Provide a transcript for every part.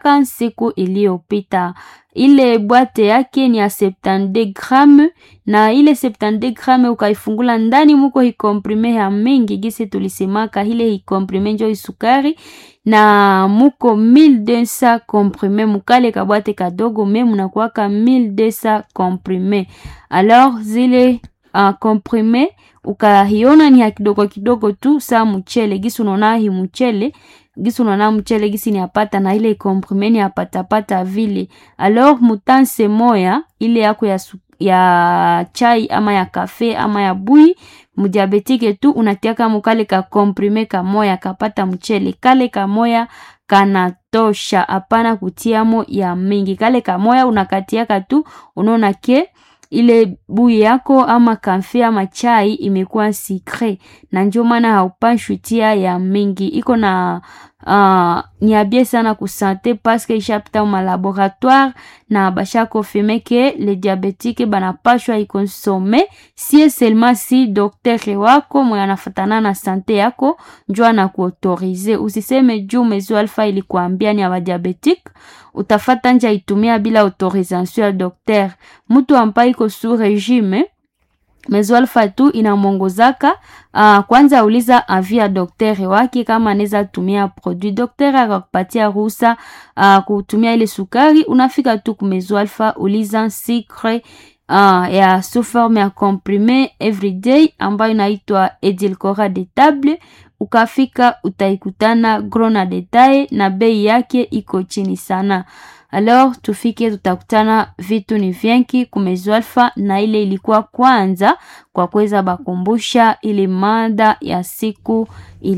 tulitumikishaka siku iliyopita. Ile bwate yake ni ya 72 gramme na ile 72 gramme ukaifungula ndani muko hikomprime ya mingi gisi tulisemaka, ile hikomprime njo isukari na muko 1200 comprime mukale kabwate kadogo me munakuwaka 1200 comprime. Alors zile uh, comprime ukahiona ni ya kidogo kidogo tu saa mchele gisi unaona hi mchele gisi unaona mchele gisi ni apata na ile comprime ni apatapata vile. Alors mutanse moya ile yako ya, ya chai ama ya kafe ama ya bui mudiabetike tu unatiaka mukale ka comprime kamoya kapata mchele kale kamoya kanatosha, hapana kutiamo ya mingi. Kale kamoya unakatiaka tu unaona ke ile bui yako ama kafe ama chai imekuwa sikre, na ndio maana haupashwi tia ya mingi. Iko na uh, niabie sana kusante paske ishapita ma laboratoire na basha confirme ke le diabetike banapashwa ikonsome sie seulement si doktere wako mwe anafatana na sante yako njo anakuautorize. Usiseme juu mezo alfa ilikuambia ni aba diabetique utafata nja itumia bila autorisation ya dokter. Mtu ambaye iko su regime mezo alfa tu inamwongozaka uh, kwanza uliza avi ya doktere wake kama anaweza tumia produit. Doktere akakupatia ruhusa uh, kutumia ile sukari, unafika tu kumezo alfa uliza sucre uh, ya sous forme ya comprime everyday ambayo inaitwa edulcorat de table ukafika utaikutana gros na detail na bei yake iko chini sana. Alors tufike tutakutana vitu ni vyenki kumezo alfa, na ile ilikuwa kwanza kwa kuweza bakumbusha ile mada ya siku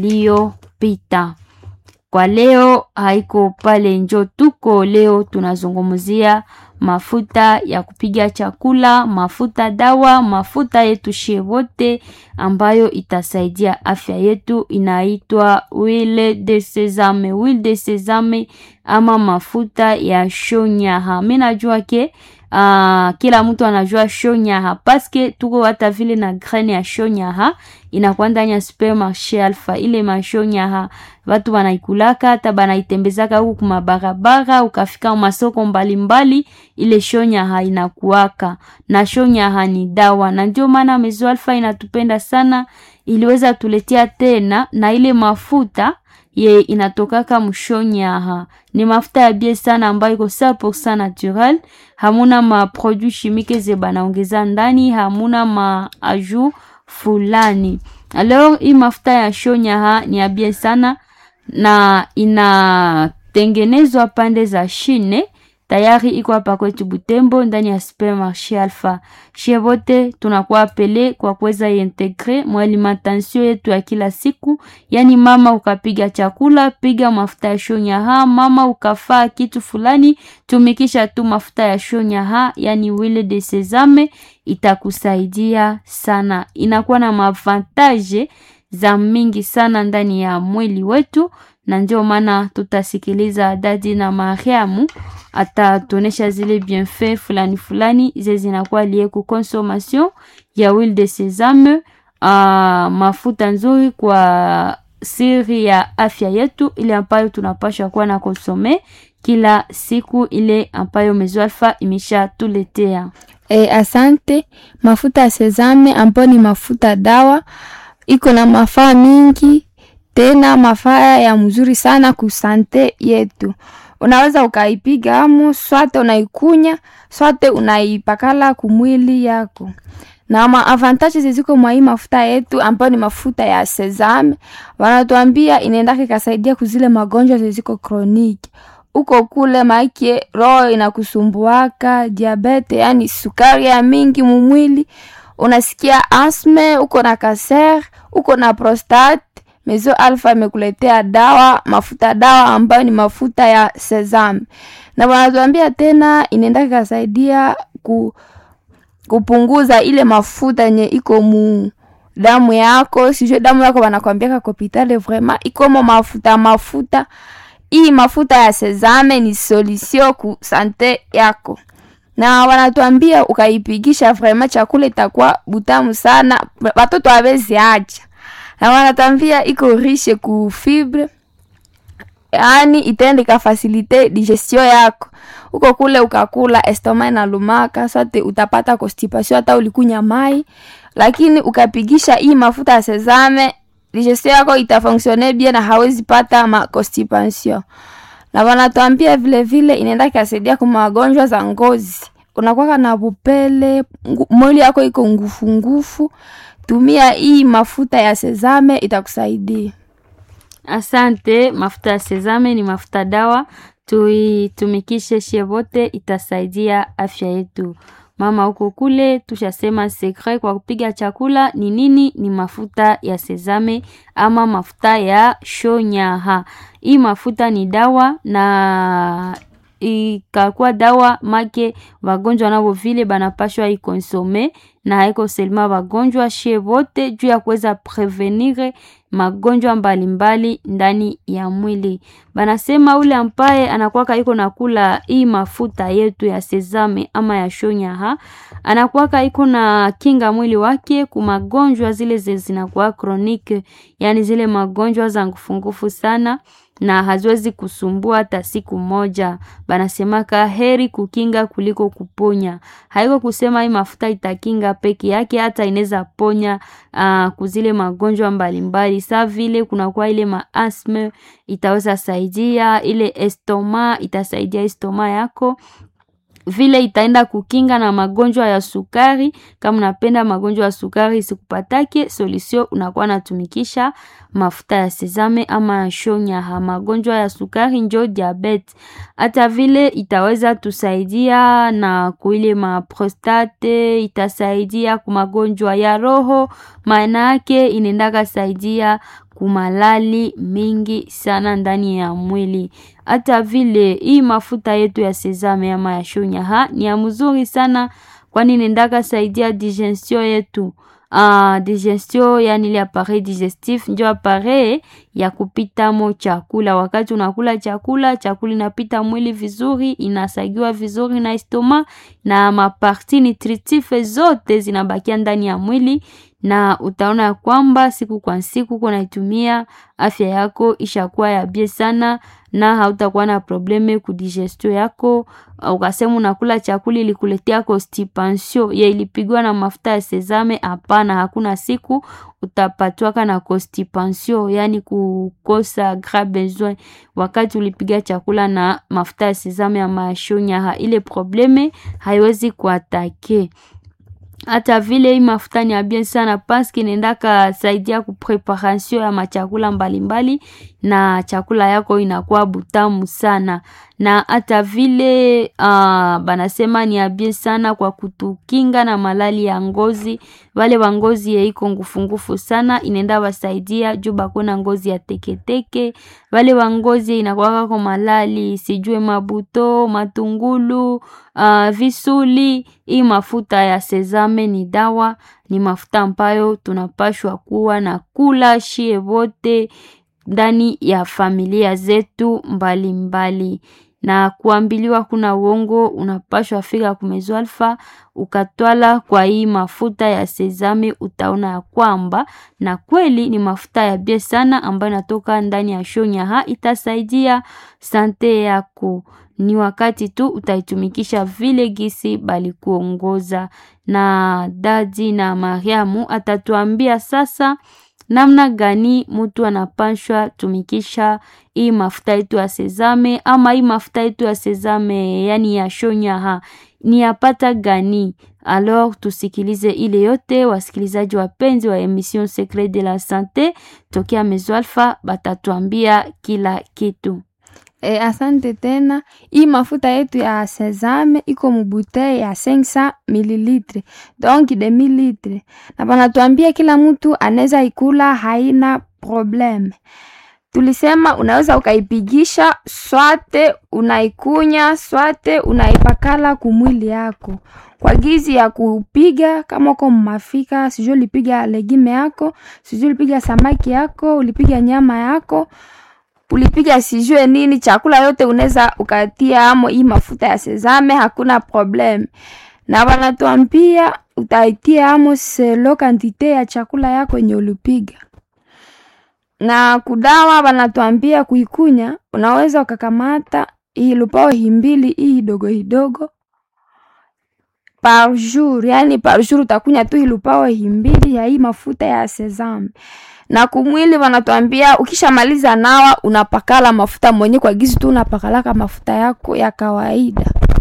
iliyopita. Kwa leo haiko pale njo tuko leo, tunazungumzia mafuta ya kupiga chakula, mafuta dawa, mafuta yetu shie wote ambayo itasaidia afya yetu, inaitwa huile de sesame. Huile de sesame ama mafuta ya shonyaha. Mimi najua ke Uh, kila mtu anajua shonyaha paske tuko hata vile na graine ya shonyaha inakuwa ndani ya supermarché Alpha. Ile mashonyaha watu wanaikulaka hata banaitembezaka huku kumabarabara, ukafika masoko mbalimbali, ile shonyaha inakuwaka na shonyaha ni dawa, na ndio maana Mezo Alpha inatupenda sana, iliweza tuletea tena na ile mafuta ye inatokaka mshonyaha ni mafuta ya bie sana ambayo iko 100% naturel, hamuna ma produit chimique ze banaongeza ndani, hamuna ma aju fulani. Alors hii mafuta ya shonyaha ni ya bie sana na inatengenezwa pande za Chine tayari iko hapa kwetu Butembo ndani ya supermarché Alpha. Shie wote tunakuwa pele kwa kuweza integre mwa alimentation yetu ya kila siku. Yani mama ukapiga chakula, piga mafuta ya shonyaha. Mama ukafaa kitu fulani, tumikisha tu mafuta ya shonyaha, yani huile de sesame, itakusaidia sana. Inakuwa na mavantage za mingi sana ndani ya mwili wetu na ndio maana tutasikiliza dadi na Mariamu atatuonesha zile bienfait fulani fulani ze zinakuwa lie ku consommation ya huile de sesame, uh, mafuta nzuri kwa siri ya afya yetu, ile ambayo tunapaswa kuwa na konsome kila siku, ile ambayo Mezo Alpha imesha tuletea. E, asante. Mafuta ya sesame ambayo ni mafuta dawa, iko na mafaa mingi tena mafaa ya mzuri sana kusante yetu. Unaweza ukaipiga amu swate unaikunya swate unaipakala kumwili yako, na ma avantage ziziko mwa hii mafuta yetu ambayo ni mafuta ya sesame, wanatuambia inaendaka ikasaidia kuzile magonjwa ziziko kroniki uko kule maike roho inakusumbuaka diabete, yani sukari ya mingi mumwili, unasikia asme, uko na kaser, uko na prostate Mezo Alpha imekuletea dawa mafuta dawa ambayo ni mafuta ya sesame, na wanatuambia tena inaenda kasaidia ku, kupunguza ile mafuta yenye iko mu damu yako. Sijue damu yako wanakwambia kwa hospitali, vraiment iko mo mafuta mafuta. Hii mafuta ya sesame ni solution ku sante yako, na wanatuambia ukaipigisha, vraiment chakula itakuwa butamu sana, watoto hawezi acha na wanatambia iko riche ku fibre yaani itaenda ikafasilite digestion yako huko kule ukakula estoma inalumaka sote utapata constipation hata ulikunya mai lakini ukapigisha hii mafuta ya sezame digestion yako itafonksione bien na hawezi pata ma constipation na wanatuambia vile vile inaenda kasaidia kwa magonjwa za ngozi unakwaka na vupele ngu- mwili yako iko ngufu ngufu tumia hii mafuta ya sezame itakusaidia Asante. Mafuta ya sezame ni mafuta dawa, tuitumikishe shie wote, itasaidia afya yetu. Mama huko kule tushasema sekre kwa kupiga chakula ni nini? Ni mafuta ya sezame ama mafuta ya shonyaha. Hii mafuta ni dawa na ikakuwa dawa make wagonjwa navo vile banapashwa ikonsome na haiko selma wagonjwa shie wote juu ya kuweza prevenire magonjwa mbalimbali ndani ya mwili. Banasema ule ambaye anakuwaka iko nakula hii mafuta yetu ya sezame ama ya shonyaha, anakuwaka iko na kinga mwili wake ku magonjwa zile ze zinakuwa chronique, yani zile magonjwa za ngufungufu sana na haziwezi kusumbua hata siku moja. Banasemaka heri kukinga kuliko kuponya. Haiko kusema hii mafuta itakinga peke yake, hata inaweza ponya uh, kuzile magonjwa mbalimbali sa vile kunakuwa ile maasme itaweza saidia, ile estoma itasaidia estoma yako vile itaenda kukinga na magonjwa ya sukari. Kama unapenda magonjwa ya sukari isikupatake, solution unakuwa natumikisha mafuta ya sezame ama ya shonyaha. Magonjwa ya sukari njo diabetes, hata vile itaweza tusaidia na kuile maprostate, itasaidia ku magonjwa ya roho, maana yake inaendaka saidia kumalali mingi sana ndani ya mwili. Hata vile hii mafuta yetu ya sezame ama ya shonyaha ni ya mzuri sana, kwani nendaka saidia digestion yetu. Uh, digestion yani ile appareil digestif ndio appareil ya kupitamo chakula. Wakati unakula chakula, chakula inapita mwili vizuri, inasagiwa vizuri na estoma na maparti nutritive zote zinabakia ndani ya mwili na utaona ya kwamba siku kwa siku kunaitumia afya yako ishakuwa ya bie sana, na hautakuwa na probleme ku digestion yako. Ukasema unakula chakula ilikuletea constipation ya ilipigwa na mafuta ya sezame, hapana, hakuna siku utapatwaka na constipation, yani kukosa gras besoin wakati ulipiga chakula na mafuta ya sezame ama ya shonyaha, ile probleme haiwezi kuatake hata vile hii mafuta ni ya bien sana paske inaendaka saidia ku preparation ya machakula mbalimbali na chakula yako inakuwa butamu sana na hata vile uh, banasema ni ya bien sana kwa kutukinga na malali ya ngozi. Wale wa ngozi yeiko ngufungufu sana inaenda wasaidia juu bakona ngozi ya teketeke. Wale wa ngozi inakuwaka kwa malali sijue mabuto, matungulu, uh, visuli. Hii mafuta ya sezame ni dawa, ni mafuta ambayo tunapashwa kuwa na kula shie wote ndani ya familia zetu mbalimbali mbali. Na kuambiliwa kuna uongo, unapashwa fika kumezo alfa ukatwala kwa hii mafuta ya sezame, utaona ya kwamba na kweli ni mafuta ya bie sana ambayo inatoka ndani ya shonyaha, itasaidia sante yako. Ni wakati tu utaitumikisha vile gisi bali kuongoza, na dadi na Mariamu atatuambia sasa namna gani mutu anapashwa tumikisha hii mafuta yetu ya sezame ama hii mafuta yetu ya sezame yani ya shonyaha ni yapata gani? Alors tusikilize ile yote, wasikilizaji wapenzi wa emission Secret de la Sante tokea Mezo Alpha batatuambia kila kitu. E, asante tena. Hii mafuta yetu ya sezame iko mubutei ya 500 mililitre donc de mililitre, na banatuambia kila mtu anaweza ikula, haina probleme. Tulisema unaweza ukaipigisha swate unaikunya swate unaipakala kumwili yako kwa gizi ya kupiga. Kama uko mmafika, sijui ulipiga legime yako, sijui ulipiga samaki yako, ulipiga nyama yako ulipiga sijue nini, chakula yote unaweza ukatia amo hii mafuta ya sezame, hakuna problem. Na wanatuambia utaitia amo selo kantite ya chakula yako yenye ulipiga. na kudawa banatwambia kuikunya, unaweza ukakamata hii lupao himbili hii hidogo hidogo par jour, yani par jour utakunya tu hilupao himbili ya hii mafuta ya sesame. Na kumwili wanatuambia ukishamaliza nawa unapakala mafuta mwenye kwa gizi tu unapakalaka mafuta yako ya kawaida.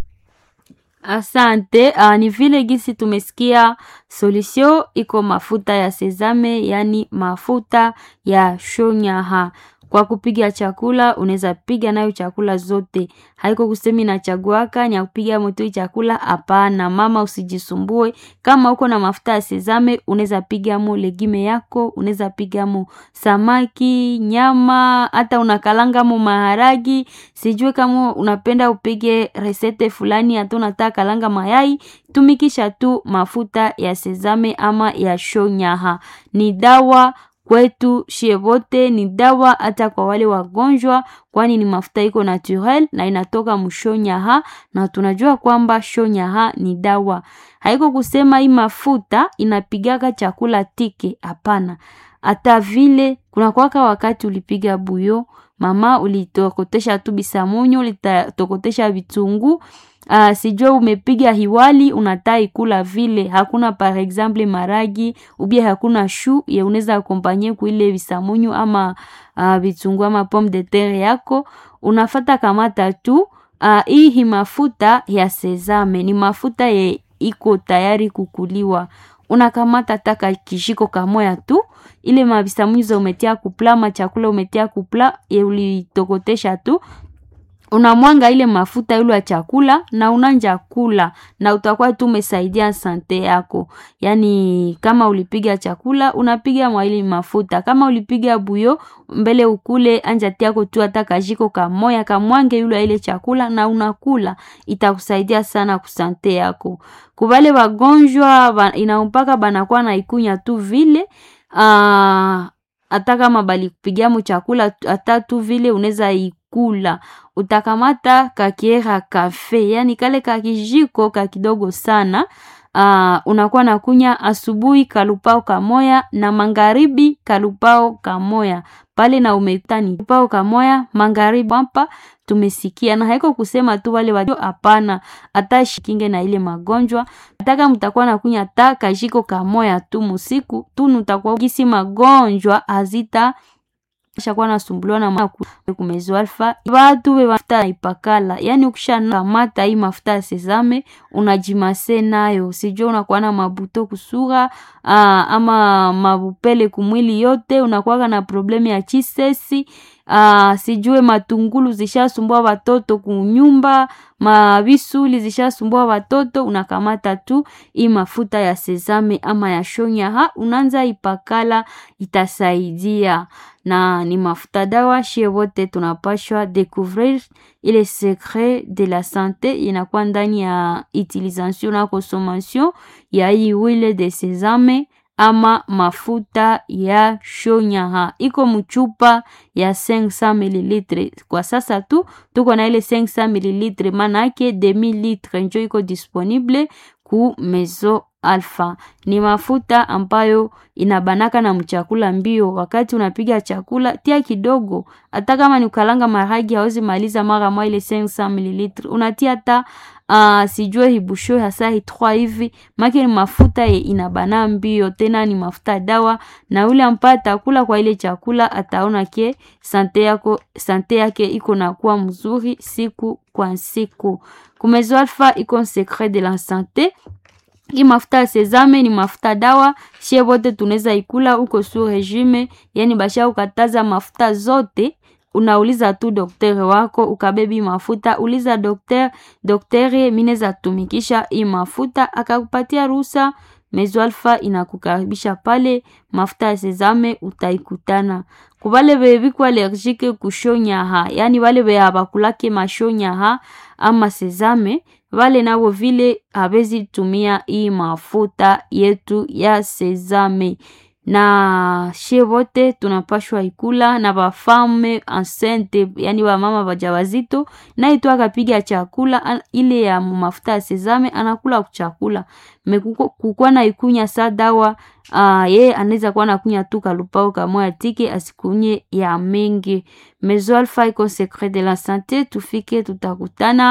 Asante. Uh, ni vile gisi tumesikia solution iko mafuta ya sesame, yani mafuta ya shonyaha. Kwa kupiga chakula unaweza piga nayo chakula zote, haiko kusemi nachaguaka ni ya kupiga moto chakula. Hapana mama, usijisumbue. Kama uko na mafuta ya sesame unaweza piga mo legime yako, unaweza piga mo samaki, nyama, hata unakalanga mo maharagi. Sijue kama unapenda upige resete fulani, hata unataka kalanga mayai, tumikisha tu mafuta ya sesame ama ya shonyaha. Ni dawa kwetu shie wote, ni dawa hata kwa wale wagonjwa, kwani ni mafuta iko naturel na inatoka mshonyaha, na tunajua kwamba shonyaha ni dawa. Haiko kusema hii mafuta inapigaka chakula tike, hapana. Hata vile kuna kwaka wakati ulipiga buyo mama, ulitokotesha tu bisamunyu, ulitokotesha vitunguu Uh, sijua umepiga hiwali unataa ikula vile, hakuna par exemple maragi ubie hakuna shu ye unaweza akompanye kuile visamunyu ama uh, vitunguu ama pomme de terre yako, unafata kamata tu uh, hii mafuta ya sesame ni mafuta ye iko tayari kukuliwa. Unakamata taka kishiko kamoya tu ile mavisamunyu za umetia kupla ma chakula umetia kupla ye ulitokotesha tu unamwanga ile mafuta ile ya chakula na unanja kula na utakuwa tu umesaidia sante yako. Yani kama ulipiga chakula unapiga mwa ile mafuta, kama ulipiga buyo mbele ukule anja tiako tu hata kajiko kamoya kamwange yule ile chakula na unakula, itakusaidia sana kusante yako. Kubale wagonjwa ba, inampaka banakuwa na ikunya tu vile aa, hata kama bali kupigia mu chakula hata tu vile unaweza ikula utakamata kakiera kafe, yani kale kakijiko ka kidogo sana. Uh, unakuwa na kunya asubuhi kalupao kamoya na magharibi kalupao kamoya pale na umetani lupao kamoya magharibi hapa tumesikia, na haiko kusema tu wale wajio, hapana, hata shikinge na ile magonjwa. Ataka mtakuwa na kunya ta kajiko kamoya tu musiku tu, nutakuwa gisi magonjwa hazita shakuwa nasumbuliwa na kumezo alfa watu we mafuta ipakala, yani ukisha kamata hii mafuta ya sesame unajimase nayo, sijua unakuwa na mabuto kusura aa, ama mabupele kumwili yote, unakuwa na problemu ya chisesi aa, sijue matungulu zishasumbua watoto kunyumba, mavisuli zishasumbua watoto, unakamata tu hii mafuta ya sesame ama ya shonyaha unaanza ipakala, itasaidia na ni mafuta dawa. Shie wote tunapashwa découvrir ile secret de la sante inakuwa ndani ya utilisation na consommation ya hii huile de sesame ama mafuta ya shonyaha iko mchupa ya 500 ml. Kwa sasa tu tuko na ile 500 ml, maana yake demi litre njo iko disponible ku Mezo Alpha. Ni mafuta ambayo inabanaka na mchakula mbio. Wakati unapiga chakula tia kidogo, hata kama ni ukalanga maragi hawezi maliza mara moja ile 500 ml, unatia hata uh, sijue hibusho hasa hi 3 hivi, maki ni mafuta ye inabana mbio, tena ni mafuta dawa, na ule ambaye atakula kwa ile chakula ataona ke sante yako sante yake iko na kuwa mzuri siku kwa siku. Kumezo Alpha iko secret de la sante. Hii mafuta ya sesame ni mafuta dawa, shie bote tunaweza ikula uko su regime, yani basha ukataza mafuta zote unauliza tu daktari wako ukabebi mafuta, uliza daktari, daktari mineza tumikisha hii mafuta akakupatia ruhusa. Mezo Alpha inakukaribisha pale, mafuta ya sesame utaikutana. Kubale bebiko allergique kushonyaha, yani wale be abakulake mashonyaha ama sesame wale nabo vile habezi tumia hii mafuta yetu ya sesame. na she wote tunapashwa ikula na bafame enceinte yani bamama bajawazito naye tu akapiga chakula ile ya mafuta ya sezame anakula chakula mekukwa na ikunya sa dawa uh, ye anaweza kuwa nakunya tu kalupao kamoya tike asikunye ya mengi mezo alfa iko secret de la sante tufike tutakutana